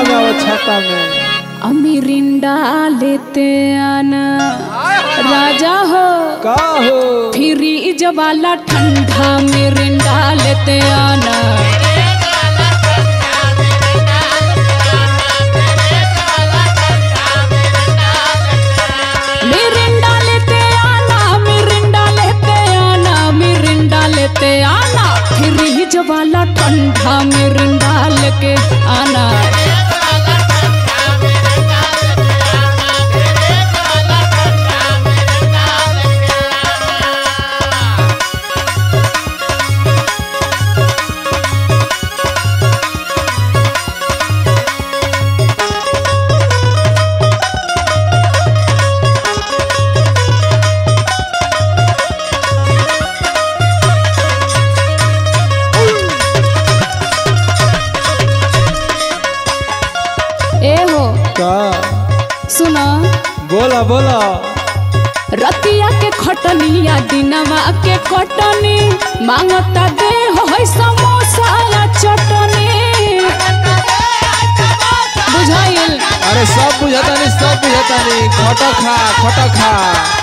छाता में आओ छाता में अमीरिंडा लेते आना राजा हो का हो फ्रीज वाला ठंडा मिरिंडा लेते आना मिरिंडा लेते आना मिरिंडा लेते आना मिरिंडा लेते आना फ्रीज वाला ठंडा मिरिंडा लेके आना ए हो का सुना बोला बोला रतिया के खटनिया दिनवा के कटनी मांगता दे हो है समोसा या चटनी बुझाइल अरे सब बुझाता नहीं सब बुझाता नहीं खटो खा खटो खा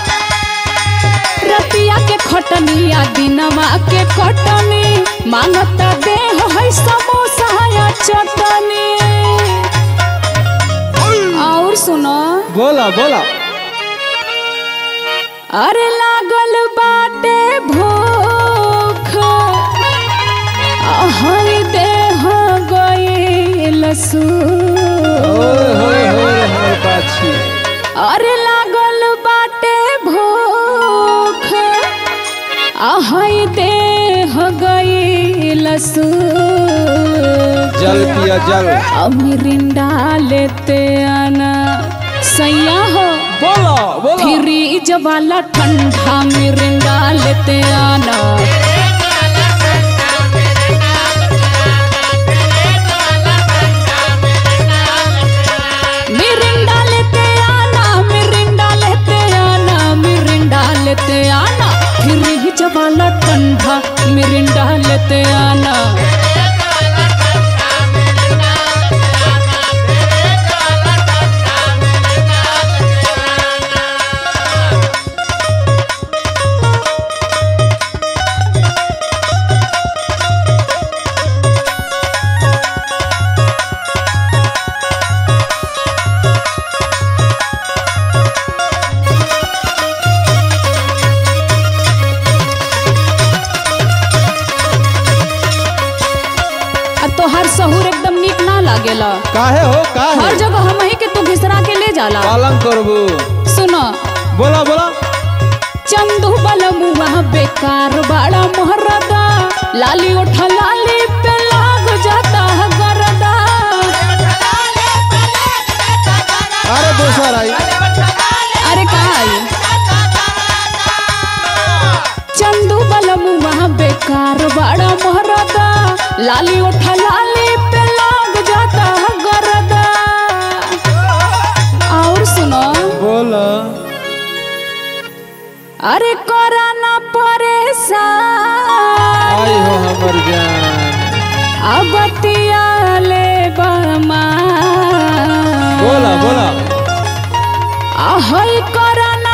रतिया के खटनिया दिनवा के कटनी मांगता दे हो है समोसा या चटनी और सुनो बोला बोला अरे लागल बाटे भूख हर देह गईल सू ओए होए होए होए बाछी अरे लागल बाटे भूख आहई देह गईल सू जल पिया जल अमिरिंडा लेते आना सैया हो बोला बोला फ्रीज वाला ठंडा मिरिंडा लेते आना मिरिंडा लेते आना मिरिंडा लेते आना मिरिंडा लेते आना फ्रीज वाला ठंडा मिरिंडा लेते आना आ तोहार सहूर एकदम नीक ना लागेला काहे हो हर काहे जगह हम ही के तू घिसरा के ले जाला पालन करबू सुनो बोला बोला चंदू बलमुआ बेकार बड़ा मोहरदा लाली उठा लाली पे लाग जाता है गरदा अरे दोसर आई अरे कहा आई चंदू बलमुआ बेकार बड़ा मोहरदा लाली उठा लाली पे लाग जाता है गरदा और सुनो बोला अरे कोरा ना परेशान आई हो हमर जान अबतिया ले बमा बोला बोला आहई कोरा ना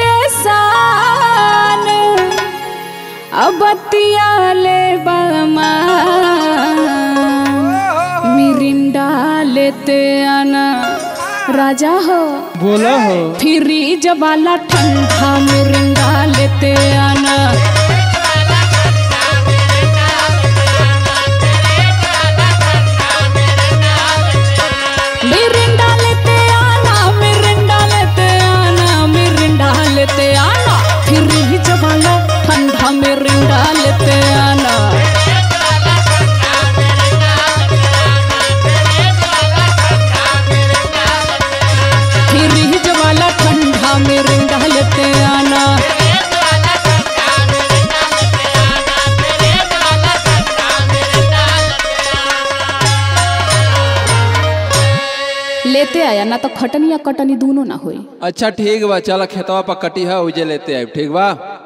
परेशान अबतिया ले बमा मिरिंडा लेते आना राजा हो बोला हो फ्रीज वाला ठंडा मिरिंडा लेते आना मिरिंडा लेते आना मिरिंडा लेते आना मिरिंडा लेते आना फ्रीज वाला ठंडा मिरिंडा लेते आना फ्रीज वाला ठंडा मिरिंडा लेते आना लेते आया ना तो खटनी या कटनी दोनों ना होई अच्छा ठीक बा चल खेतवा पर कटी है उजे लेते आए ठीक बा